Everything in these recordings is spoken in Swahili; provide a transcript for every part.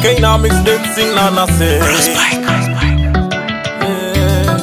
K now mix them sing na na say. Yeah.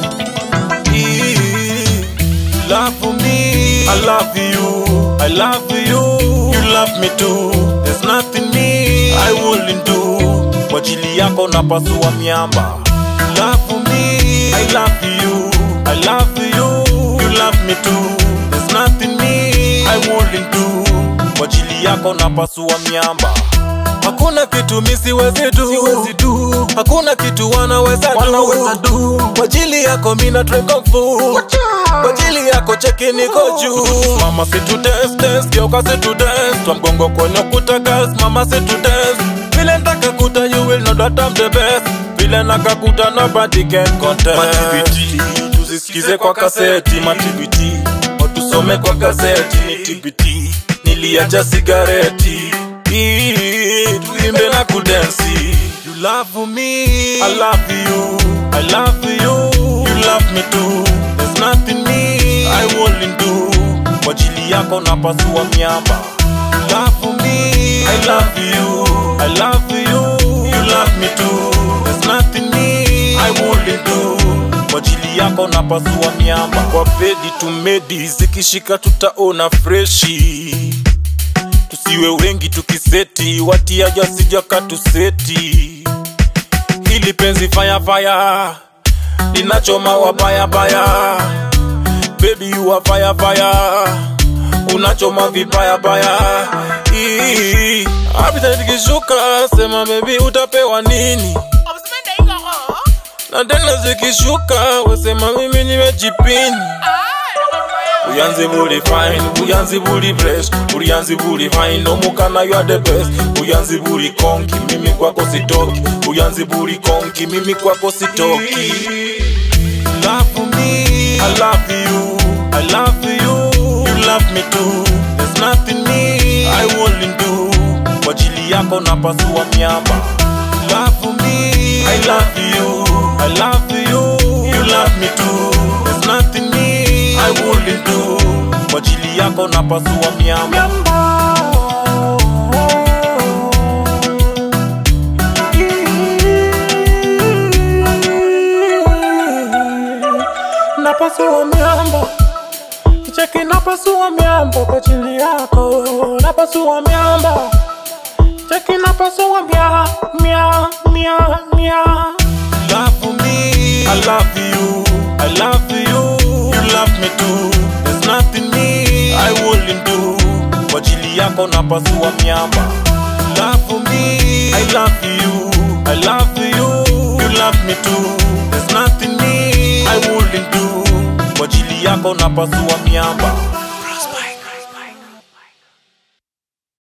Eh, Love for me, I love you, I love you, you love me too. There's nothing me I wouldn't do. Kwa ajili yako napasua miamba. Love for me, I love you, I love you, you love me too. There's nothing me I wouldn't do. Kwa ajili yako napasua miamba. Hakuna kitu mi siwezi du, siwezi du. Hakuna kitu wanaweza du, wanaweza du. Kwa ajili yako mina train kung fu. Kwa ajili yako cheki niko juu. Mama si tu test test, geuka si tu test. Twa mgongo kwenye kuta gas, mama si tu test. Vile ntaka kuta you will know that I'm the best. Vile nakakuta nobody can contest. Matibiti, tusisikize kwa kaseti. Matibiti, watusome kwa gazeti. Ni tibiti, niliacha sigareti. Ii, tuimbe na kudensi You love me, I love you, I love you, you love me too There's nothing me I wouldn't do Kwa ajili yako napasua miamba You love me, I love you, I love you, you love me too There's nothing me I wouldn't do Kwa ajili yako napasua miamba Kwa bedi tumedi zikishika tutaona freshi tusiwe wengi tukiseti watiaja sija katuseti hili penzi fire fire linachoma wabaya baya baby you are fire fire unachoma vibaya baya Ii, appetite ikishuka sema baby utapewa nini na tena zikishuka wasema mimi nimejipini Uyanzi buli fine, uyanzi buli fresh Uyanzi buli fine, omukana you are the best Uyanzi buli konki, mimi kwako sitoki Uyanzi buli konki, mimi kwako sitoki Love for me, I love you, I love you You love me too, there's nothing me I wouldn't do Kwa ajili yako napasua miamba Love for me, I love you, I love you You love me too, there's nothing me I wouldn't do Kwa ajili yako napasua miamba Napasua miambo kicheki, napasua miambo kwa ajili yako, napasua miambo cheki, napasua mia mia mia mia. Love for me, I love you, I love you, you love me too. There's nothing me I wouldn't do. Kwa ajili yako napasua miamba. Love for me, I love you, I love you, you love me too. There's nothing me I wouldn't do. Kwa ajili yako napasua miamba.